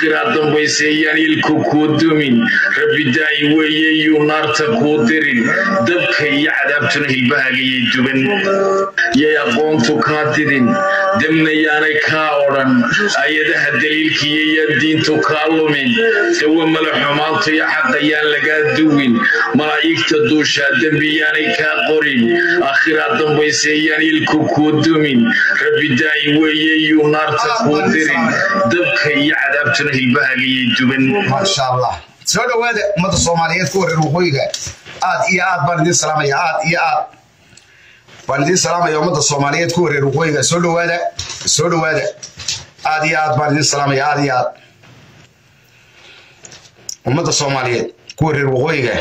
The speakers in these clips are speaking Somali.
aakhiraa dambayseeyaan ilku kuu dumin rabbi daa'i weeye yuu naarta kuu dirin dabka iyo cadaabtuna hilbahagayay duban yay aqoontu kaa didin demna yaanay kaa odhan ayadaha daliilkiiyo yaan diintu kaa lumin dawa mala xumaantu iyo xaqa yaan lagaa duwin malaa'igta duushaa dembi yaanay kaa qorin aakhiraa dambayseeyaan ilku kuu dumin rabbi daa'i weeye yuu naarta kuu dirin dabka iyo cadaabtuna hilbahagayay duban maasha allah soo dhowaada ummadda soomaaliyeed ku wareer waqooyiga aad iyo aad baan idiin salaamaya aad iyo aad baan idiin salaamaya ummadda soomaaliyeed ku wareer waqooyiga soo dhowaada soo dhowaada aad iyo aad baan idiin salaamaya aad iyo aad ummadda soomaaliyeed ku wareer waqooyiga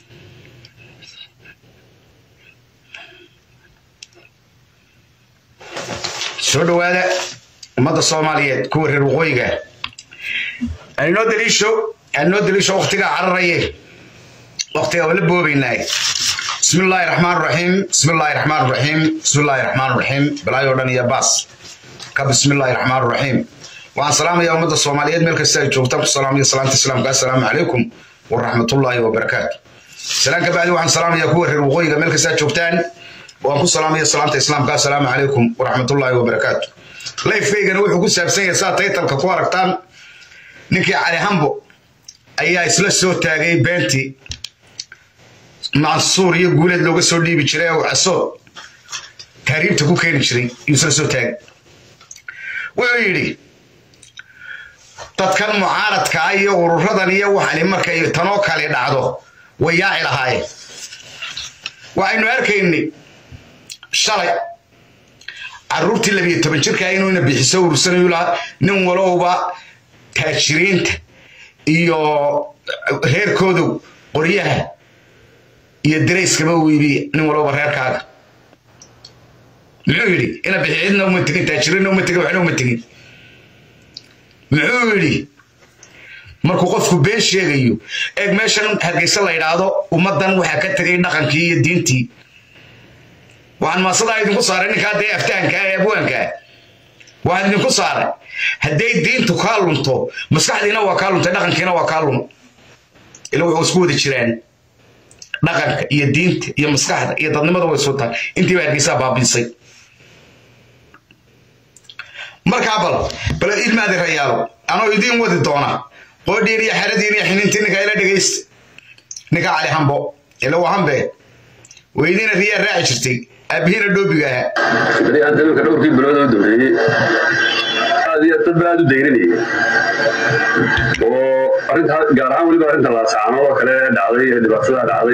soo dhowaada ummadda soomaaliyeed ku wareer waqooyiga anoo daliisho anoo daliisho waqtigaa cararaye waqtigaa wala boobaynaa bismi illaahi raxmaan raxiim bismi illaahi raxmaan raxiim bismi illaahi raxmaan raxiim bilaayoo dhan iyo baas ka bismi illaahi raxmaan raxiim waxaan salaamayaa ummadda soomaaliyeed meel kasta ay joogtaan ku salaamaya salaanta islaamka assalaamu calaykum waraxmatullaahi wabarakaatu salaan ka bacdi waxaan salaamayaa kuwa reer waqooyiga meel kasta joogtaan waan ku salaamaya salaanta islaamka assalaamu calaykum waraxmatullaahi wabarakaatu lifekeygana wuxuu ku saabsan yahay saa taytalka ku aragtaan ninkii cali hambo ayaa isla soo taagay beentii mansuur iyo guuleed looga soo dhiibi jiray oo casood taariibta ku keeni jiray yuu isla soo taagay wuxuu yidhi dadkan mucaaradka ah iyo ururadan iyo waxani markay tanoo kale dhacdo way yaaci lahaayeen waxaynu arkaynay shalay caruurtii labiyo toban jirkaa inuuna bixiso urursanayu lahaa nin walowba taajiriinta iyo reerkoodu qoryaha iyo darayskaba u iibiya nin walowba reerkaaga muxuu yidhi ina bixi cidna uma tegin taajiriinna uma tegin waxna uma tegin muxuu yidhi markuu qofku been sheegayo eeg meeshan hargeysa la yidhaahdo ummaddan waxaa ka tegay dhaqankii iyo diintii waxaan maasadaa idinku saaray ninkaa dee aftahanka ee abwaankaa waxaan idinku saaray hadday diintu kaa lunto maskaxdiina waa kaa luntay dhaqankiina waa kaa lun ila wuxuu isku wada jiraan dhaqanka iyo diinta iyo maskaxda iyo dadnimada way soo tahay intiiba hargeysaa baabiisay markaa bal bal ilmaadi rayaalo anoo idiin wadi doona qoodhiin iyo xeradiin iyo xinintii ninka ila dhegaysta ninka cali hambo ila waa hambe weydiina riyaa raaci jirtay aabihiina dhoobiga ahaa beri hadda iminka dhowrkii bilood oo dambeeyey aad iyo dad ba aad u dayrinayay oo arrinta gaar ahaan weliba arrinta laasacaanood oo kale dhacday ee dhibaatada dhacday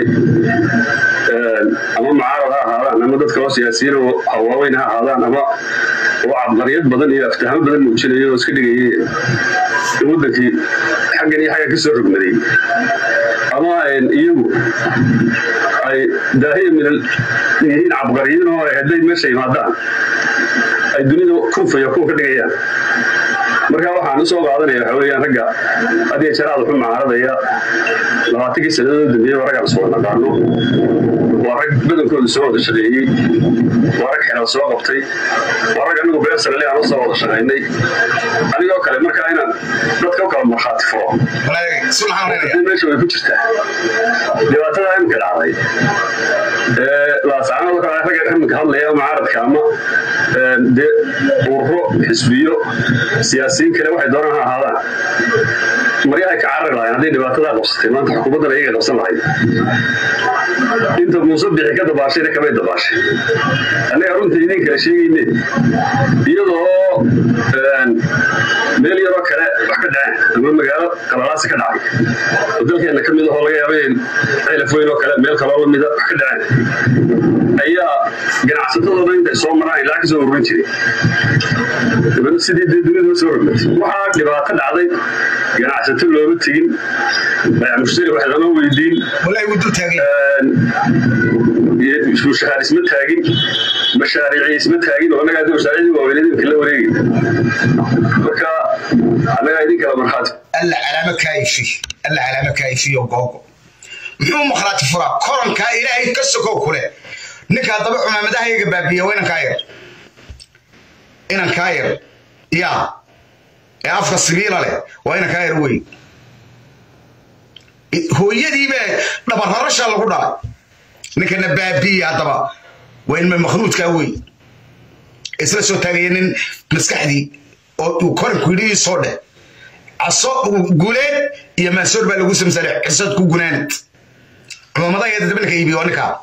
ama mucaarad ha ahaadaan ama dadka oo siyaasiyiin oo hawaaweyn ha ahaadaan ama oo cabqariyad badan iyo aftahamo badan muujinaya oo iska dhigayeen in waddankii xaggan iyo xagga ka soo rogmaday ama iyagu ay daahiya minal yihiin cabqariyiin oo hadday meesha yimaadaan ay dunida kunfayo kuwa ka dhigayaan marka waxaan usoo qaadanaya waxa weeyaan ragga hadiya jaraad wuxuu mucaaradaya labaatankii sannadood dambeeyey waa raggaan soo naqaano waa rag badankooda soo wada shaqeeyey waa rag xelal soo qabtay waa rag anigu beer sanale aan usoo wada shaqaynay anigoo kale markaa inaan dadka u kala markhaati furo meesha way ku jirtaa dhibaatada imika dhacday laasaanada kale ragga iminka hadlaya mucaaradka ama dee ururo xisbiyo siyaasiyiin kale waxay doonaan ha ahaadaan maryahay ka carari lahayn hadday dhibaatadaa qabsatay maanta xukuumaddan ayaga qabsan lahayd inta muuse bixi ka dabaashayna kamay dabaashay annaga runta idin kala sheegayne iyadoo meel yaroo kale wax ka dhaceen ama magaalo qalalaasi ka dhacay oo dalkeenna ka mid ahoo laga yaaba in cilaf weyn oo kale meel kaloo lamida wax ka dhaceen ayaa ganacsatadooda intay soo maraan ilaa ka soo ururin jiray dabadna sidii dee dunida soo rogmatay waxaa dhibaato dhacday ganacsato looma tegin mushtari wax lama weydiin mushahaar isma taagin mashaariici isma taagin oo annagaa mashaariicdii waaweyned imika la wareegi marka annagaa idin kala markhaati alla calaamo kaayifi alla calaamo kaayifiyo googo muxuu makhaati furaa korankaa ilaahay ka sokow kule ninkaa daba cumaamadahayga baabiya waa inankaa yar inankaa yar yaa ee afka sibiila leh waa ina kaa yar wey hooyadiiba dhabararasha lagu dhalay ninkana baabiya haddaba waa ilma makhnuudkaa wey isla soo taagaya nin maskaxdii oo uu koranku yidhi soo dheh caso guleed iyo maasoor baa lagu samsale xisad ku gunaanad cumamadaheeda dabalka iibiyo waa ninkaa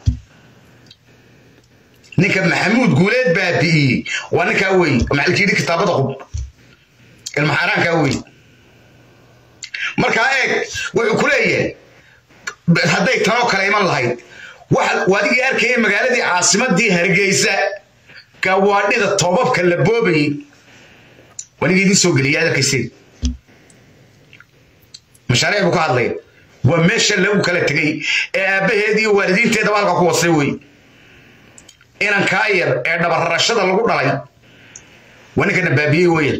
ninka maxamuud guuleed baabi'iyey waa ninkaa wey maxalkiidhi kitaabada qub ilma xaaraankaa wey markaa eeg wuxuu ku leeyahay hadday tanoo kale iman lahayd waadigii arkaya magaaladii caasimadii hargeysa gawaadhida toobabka la boobayey wanigii idin soo geliyay aad arkayseen mashaariic buu ka hadlaya waa meesha lagu kala tegey ee aabbaheed iyo waalidiinteedaba halka ku wasay wey inan kaa yar ee dhabararashada lagu dhalay waa ninkana baabiyey weyan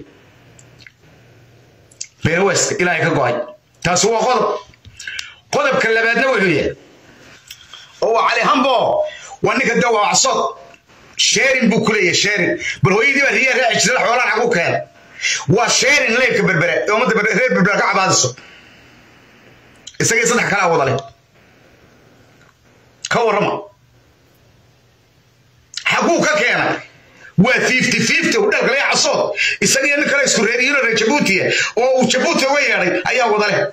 benaweska ilaahay ka go'ay taasi waa qodob qodobka labaadna wuxuu yahay oo waa cali hambo waa ninka de waa csood sheerin buu ku leeyahay sheerin bal hooyadii baa riyaa raaci jirta xoolaan xagu keena waa sheerin leybka berbere ee ummadda reer berbere ka cabaadiso isagii saddex kalaa wada leh ka warrama xaguu ka keenay waa fifty fifty udhalka laga casood isagiyo nin kale isku reeriyino reer jabuutiya oo uu jabuuti uga yeedhay ayaa wada leh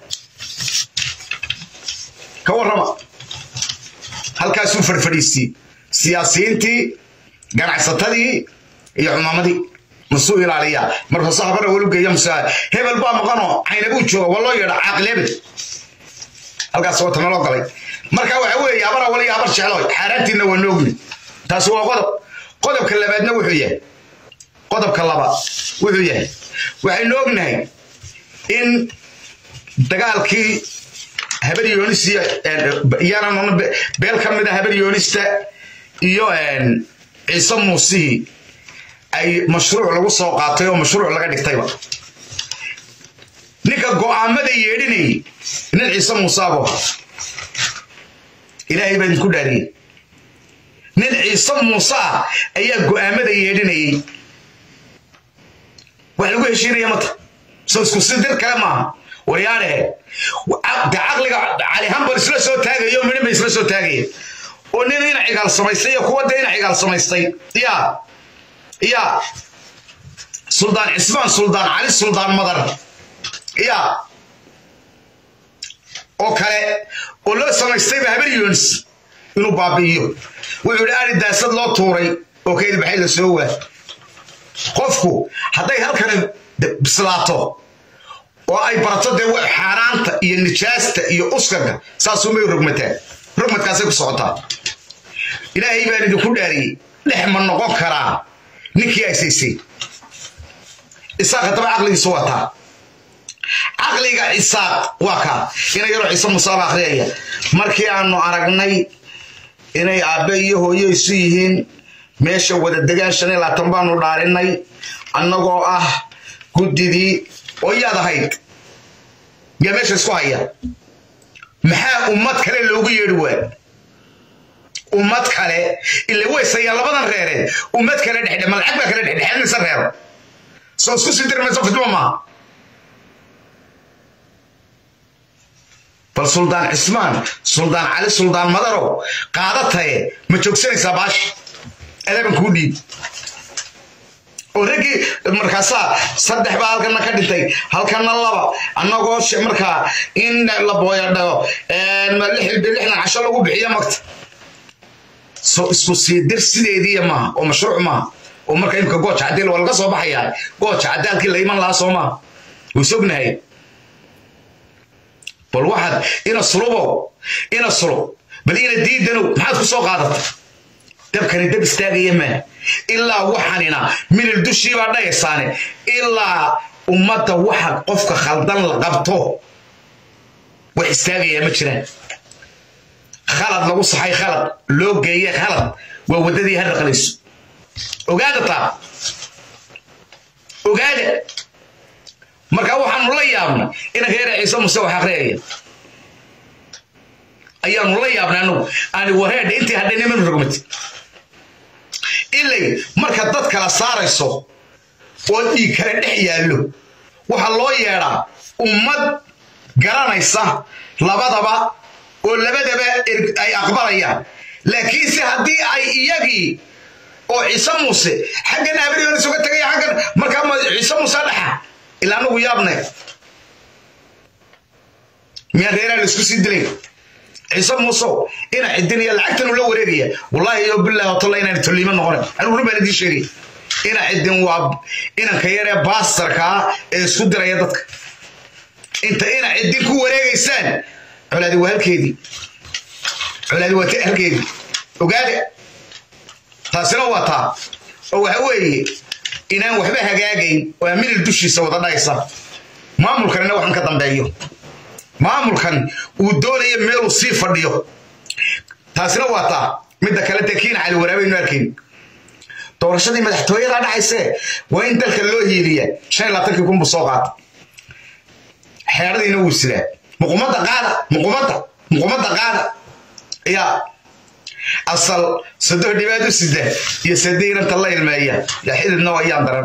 ka warrama halkaasuu farfadhiisiyey siyaasiyiintii ganacsatadii iyo cumaamadii masuu ilaaliyaa markaasuu habana welu geeya musa hebel baa maqanoo caynabuu jooga waa loo yeedha caaqilebel halkaas wata naloo galay marka waxa weeye abara wali abar jeclo xaaraantiina waa noogni taasi waa qodob qodobka labaadna wuxuu yahay qodobka labaad wuxuu yahay waxaynu ognahay in dagaalkii habar yoonis iyo iyana beel ka mid a habar yoonista iyo ciise muusihii ay mashruuc lagu soo qaatay oo mashruuc laga dhigtayba ninka go'aamada yeedhinayay nin ciise muusaabo ilaahay baa idinku dhaariyey nin ciise muuse ah ayaa go'aamada yeedhinayay wax lagu heshiinaya mata soo isku si dir kale maaha waryaadhe de caqliga calihambar isla soo taagayo midhin bay isla soo taagaya oo nin ina cigaal samaystay iyo kuwa de ina cigaal samaystay ya ya suldaan cismaan suldaan cali suldaan madar ya oo kale oo loo samaystayba habar yoonis inuu baabi'iyo wuxuu idhi ari daasad loo tuuray oo ka ilbaxay la soo waa qofku hadday halkani bislaato oo ay barato dee xaaraanta iyo nijaasta iyo uskaga saasumay rogmataa rogmadkaasay ku socotaa ilaahay baan idinku dhaariyey dhex ma noqon karaa ninkii aysaysay isaaq haddaba caqligiisu wataa caqliga isaaq waa kaa ina yaroo ciise musaaba akhriyaya markii aanu aragnay inay aabbe iyo hooyo isu yihiin meesha wada degaan shan iyo labaatan baanu dhaarinay annagoo ah guddidii oo yaad ahayd yaa meesha isku haya maxaa ummad kale loogu yeedhi waa ummad kale ila weysaya labadan reereed ummad kale dhexdhe malacag baa kale dhexdhexaadinaysa reero soo isku sii dirmayso fidmo maaha bal suldaan cismaan suldaan cali suldaan madarow qaadataye ma joogsanaysaa baasha adaban kuu dhiib oo raggii markaasaa saddex baa halkana ka dhintay halkana laba annagoo markaa in la booyadhago lixdan casho lagu bixiyo magta so isku sii dir sideediiya maaha oo mashruuc maaha oo marka imka gooja caddi waa laga soo baxayaa gooja caddi halkii la iman lahaa soo maaha wuu sognahay bal waxaad ina sulubo ina sulub bal ina diidanow maxaad ku soo qaadatay dabkani dab istaagaya maa ilaa waxanina milil dushii baa dhayaysaane ilaa ummadda waxa qofka khaldan la qabto wax istaagayaa ma jiraan khalad lagu saxay khalad loo geeye khalad waa waddadii ha raqlayso ogaada taa ogaada marka waxaanu la yaabnay inanka yara ciise muse wax akhriyaya ayaanu la yaabnay anugu ani wareedha intii hadhay niman rogmati ilay marka dad kala saarayso oo dhiig kale dhex yaallo waxaa loo yeedhaa ummad garanaysa labadaba oo labadaba ay aqbalayaan laakiinse haddii ay iyagii oo ciise muuse xaggan abriyoon isuga tagay xaggan markaa ma ciise muuse dhaxa ilaa anagu yaabne miyaan reeraha la isku sii dilay ciise muusow ina cidinaya lacagtan ula wareegaya wallaahi iyo billahi watalla inaan toliimo noqonayn anigu run baan idiin sheegay ina cidin waa inanka yaree baastarkaa ee isku diraya dadka inta ina cidin ku wareegaysaan colaadi waa halkeedii colaadi waa halkeedii ogaada taasina waa taa oo waxa weeye inaan waxba hagaagayn oo aminil dushiisa wada dhaysa maamulkanina waxaan ka dambeeyo maamulkan uu doonaya meeluu sii fadhiyo taasina waa taa midda kale dee kiina cali waraabaynu arkayn doorashadii madaxtooyadaa dhacaysee waa in dalka loo hiiliya shan iyo labaatankii kun buu soo qaata xeeradiina wuu sidaa muqumada qaada muqumada muqumada qaada yaa asal saddex dhibaad u sida iyo sadeynanta la ilmeeya yaa xididna ayaan daran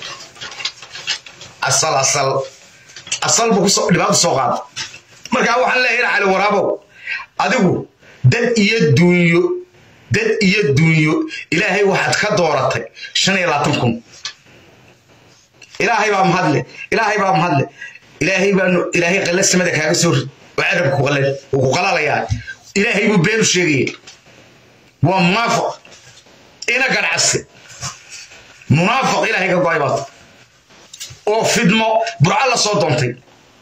asal asal asal buu kusoo dhibaad soo qaada markaa waxaan leeyahay cali waraabow adigu dad iyo duunyo dad iyo duunyo ilaahay waxaad ka dooratay shan iyo labaatan kun ilaahay baa mahadle ilaahay baa mahadle ilaahay baanu ilaahay qalla samada kaaga soo rid oo carabka ku qalal uu ku qalalayaa ilaahay buu beenu sheegaya waa munaafiq ina ganacsi munaafiq ilaahay ka go'ay baad oo fidmo burca la soo doontay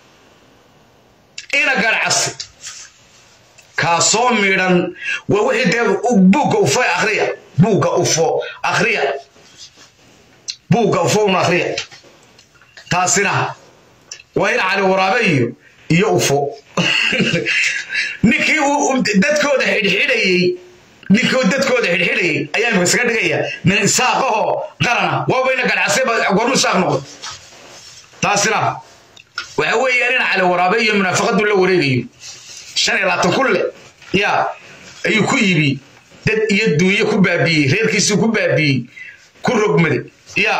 ina ganacsi kaasoo midhan waa wixii dee buugga ufo akhriya buugga ufo akhriya buugga ufo un akhriya taasina waa in cali waraabe iyo iyo ufo ninkii dadkooda xidhxidhayey ninkii dadkooda xidhxidhayey ayaa imika isaga dhigaya nin isaaqahoo qarana waabayna ganacsi gormu isaaq noqdo taasina waxa weeyaan in cali waraabe iyo munaafaqadu la wareegayo shan iyo labaatan kulle yaa ayuu ku iibi dad iyo duunye ku baabiiyey reerkiisuu ku baabiiyey ku rogmaday yaa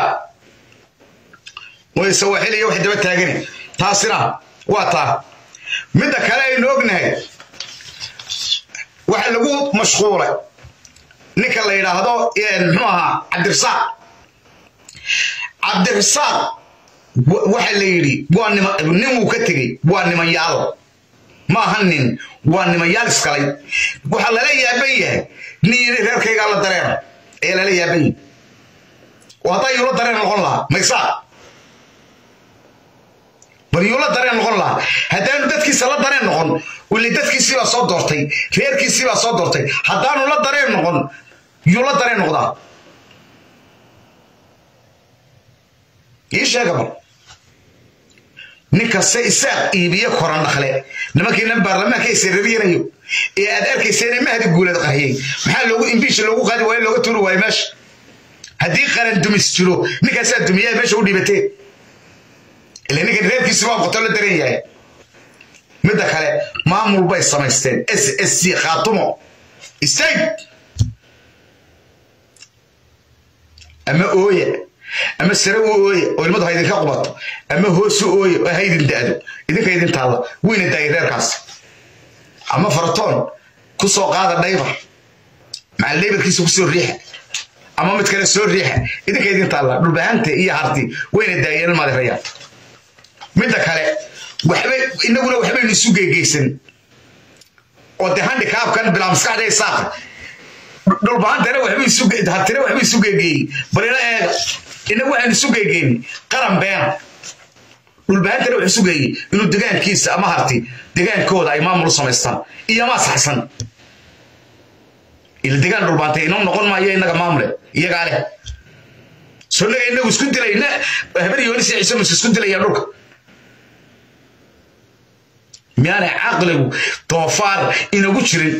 way sawaaxiliya wax daba taagani taasina waa taa midda kale aynu ognahay waxa lagu mashquulay ninka la yidhaahdo muxuu ahaa cabdirasaaq cabdirasaaq waxa la yidhi waa nima nin wuu ka tegey waa nimanyaal ma aha nin waa nimanyaal iskalay waxaa lala yaaban yahay nin yidhi reerkaygaa la dareena ayaa lala yaaban yahay oo haddaa yuula dareen noqon lahaa maysaa bal yuula dareen noqon lahaa haddaanu dadkiisa la dareen noqon wili dadkiisii baa soo doortay reerkiisii baa soo doortay haddaanu la dareen noqon yuula dareen noqdaa ii sheega bal ninkaste isaaq iibiye koran dhakle nimankiinan baarlamaanka isirariyanayo ee aad arkayseen mahdi guuleed qariyey maxaa loogu imbiisha loogu qaadi waayo looga tuuri waayo meesha haddii qaran dumis jiro ninkaasaa dumiyaa meesha u dhibatee ila ninkan reerkiisi waa qoto la daran yahay midda kale maamul bay samaysteen s s c khaatumo istaag ama ooya ama sare u ooye oo ilmadu ha idinka qubato ama hoosu ooye oo ha idin da'do idinka idin taalla weyna daayay reerkaas ama faratoon ku soo qaada dhaybar macal dhaybarkiisa ku soo riixa ama mid kale soo riixa idinka idin taalla dhulbahanta iyo harti weyna daayeen madirayaan midda kale waxbay inaguna waxbaynu isu geegeysan oo de handikaabkan bilaa maskaxda ee saaqa dhulbahantana waxbay isu hartina waxbay isu geegeeyey balina eega inagu waxaan isu geegeyni qaran beena dhulbahantana wax isu geeyey inuu degaankiisa ama harti degaankooda ay maamul u samaystaan iyo ma saxsan ila degaan dhulbaantay inoo noqon maayo inaga maamule iyagaa leh so inaga inagu isku dilayna habar yoonis iyo ciise mus isku dilayaan dhulka miyaanay caqligu doofaar inagu jirin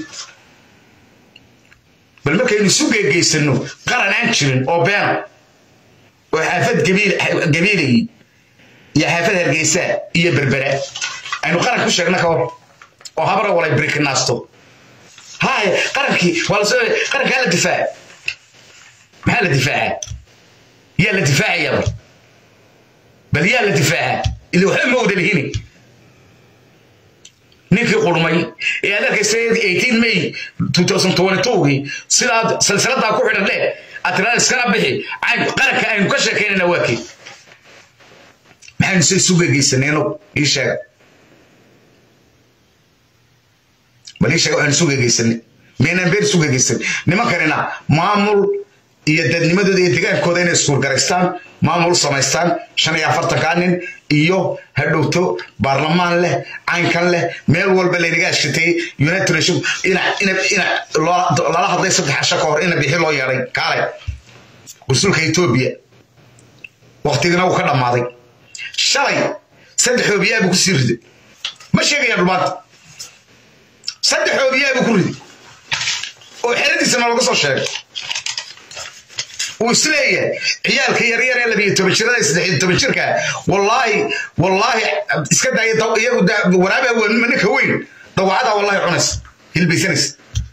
bal markaynu isu geegeysano qaran aan jirin oo beena oo xaafad gabiilayi iyo xaafad hargeysa iyo berbera aynu qaran ku sheegna ka hor oo habra walay biriknaasto haya qarankii waa lasoo qarankaa la difaaca maxaa la difaaca yaa la difaacaya bar bal yaa la difaaca ila waxba ma wada lihini ninkii qurmay ee aad arkaysa 18 may 2022gii sidaad silsiladaa ku xidhan leh atiraan iskala bixi qaranka aynu ka sheekaynayna waa kii maxaynu se isu gegeysanayno ii sheega bal ii sheega waxaynu isu gegeysanay miyaynaan been isu gegeysan nimankanina maamul iyo dadnimadooda iyo degaankooda inay iskuulgaraystaan maamul samaystaan shan iyo afartankaa nin iyo hadhowto baarlamaan leh caynkan leh meel walba laynaga ashitay united nation lala hadlay saddex casho ka hor ina bixi loo yeedhay kaale rasuulka etoobiya waktigina wuu ka dhammaaday shalay saddex oobiyaa buu kusii riday ma sheegaya dhumaanta saddex oobiyaa buu ku riday oo xeradiisana laga soo sheegay uu isleeyahay ciyaalka yaryar ee labiyo toban jirada saddexiyo toban jirka wallaahi wallaahi iska daaya iyagu waraabaa ninka weyn dawacada wallaahi cunaysa hilbaysanaysa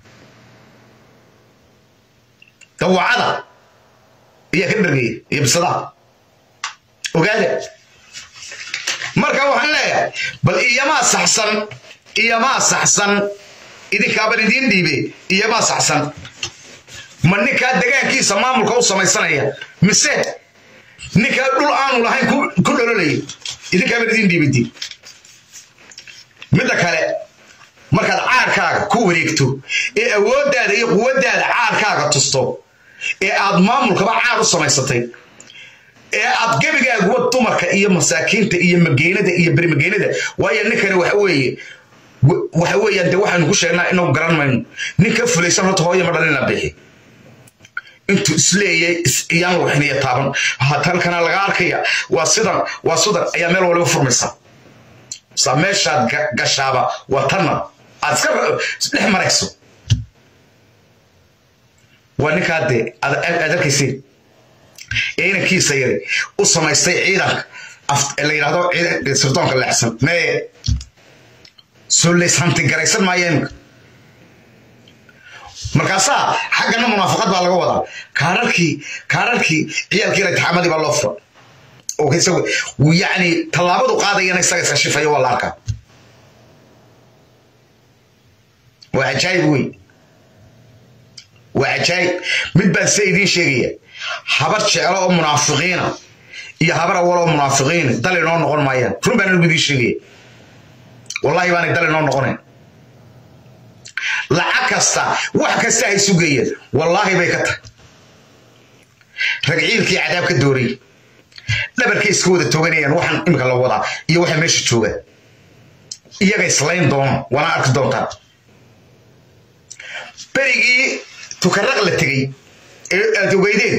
dawacada ayaa ka dhargaya iyo bisadaha ogaada marka waxaan leeyahay bal iyamaa saxsan iyamaa saxsan idinkaaban idiin dhiibe iyamaa saxsan ma ninkaa degaankiisa maamulka u samaysanaya mise ninkaa dhul aanu lahayn ku dhololaya idinkaaban idiin dhiibidi midda kale markaad caarkaaga ku wareegto ee awooddaada iyo quwaddaada caarkaaga tusto ee aad maamulkaba caar u samaysatay ee aad gebigaaguwa dumarka iyo masaakiinta iyo mageenada iyo bermageenada waayo ninkani waxa weeye waxa weeyaan dee waxaynu ku sheegnaa inuu garan mayno nin ka fulaysan horta hooya ma dhalina bixi intuu isleeyay iyaan waxiniya taaban halkana laga arkaya waa sidan waa sidan ayaa meel waliba furmaysa saa meeshaad gashaaba waa tanna aad iska dhex marayso waa ninkaa dee aad arkayseen ee inankiisa yari u samaystay ciidanka la yidhahdo sirdoonka leexsan mee soo leyshantigaraysan maayo iminka markaasaa xaggana munaafaqad baa laga wadaa kaararkii kaararkii ciyaalkii ratixaamadii baa loo fura oo isagu yacni tallaabadu qaadayana isaga iska shifayo waa la arkaa waa cajaayib wey waa cajaayib mid baan se idiin sheegaya habar jeclo oo munaafiqiina iyo habar awal oo munaafiqiina dal inoo noqon maayaan run baan anigu idiin sheegaya wallahi baanay dal inoo noqonayn lacag kasta wax kasta ay sugayeen wallaahi bay ka tahay ragciilkii cadaab ka doorayy dhabarkay iska wada tooganayaan waxaan imika la wadaa iyo waxa meesha jooga iyaga islayn doono waana arki doontaa berigii tukaraq la tegey ee aad ogeydeen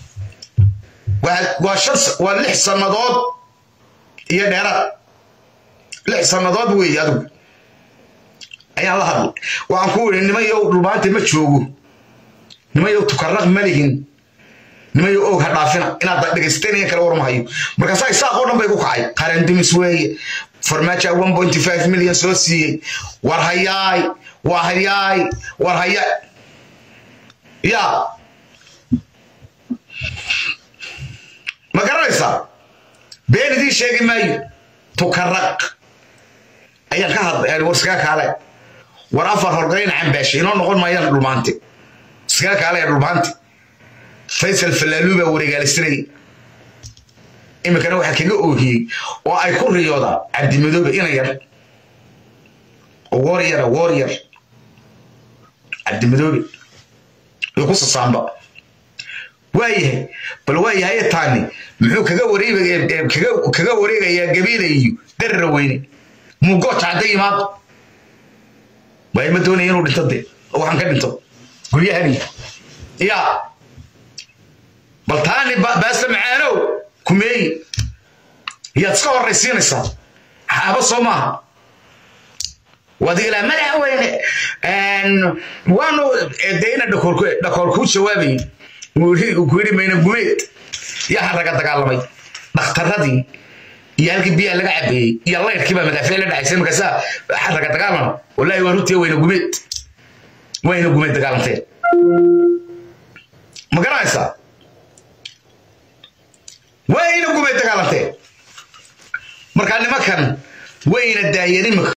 waa shan waa lix sannadood iyo dheeraad lix sannadood weeye adigu ayaan la hadlay waxaan ku wiri nimayow dhulmaanta ma joogo nimayow tukaraq ma lihin nimayow og ha dhaafina inaad dhegaysateen kale warmahayo markaasaa isaaqoo dhan bay ku kacay qarandumis weeye farmaaja one point five million soo siiyey war hayaay waa hayaay war hayaay yaa ma garanaysaa been idiin sheegi maayo tukaraq ayaan ka hadlay war iskaga kaale war afar horgarayn cambaashe inoo noqon maayaan dhulmaante iskaga kaale ee dhulmaante faysal falaaluu baa wareegaalisanayay iminkana waxaa kaga oohiyey oo ay ku riyoodaan cabdimadoobe ina yar warrior warrior cabdimadoobe iyo ku sasaamba waayahay bal waayahay taani muxuu kaga wareeg kaga wareegayaa gabiila iyo darara weyne muugooja hadda yimaado waayo ma doonaya inuu dhinto dee oo waxaan ka dhinto guryahani yaa bal taani baasta macaanow kumeeyi yaad iska horraysiinaysaa xaaba soo maaha waad ilaa madaxweyne waanu dee ina dhakool kuu jawaabayay ku yidhi mayna gumeed yaa raga dagaalamay dhakhtaradii iyo halkii biyaha laga cabeeyey iyo layrkii baa madaafiic la dhacaysay markaasaa raga dagaalama wallaahi waa runtii wayna gumeed wayna gumeed dagaalanteen ma garanaysaa wayna gumeed dagaalanteen markaa nimankan wayna daayeen imika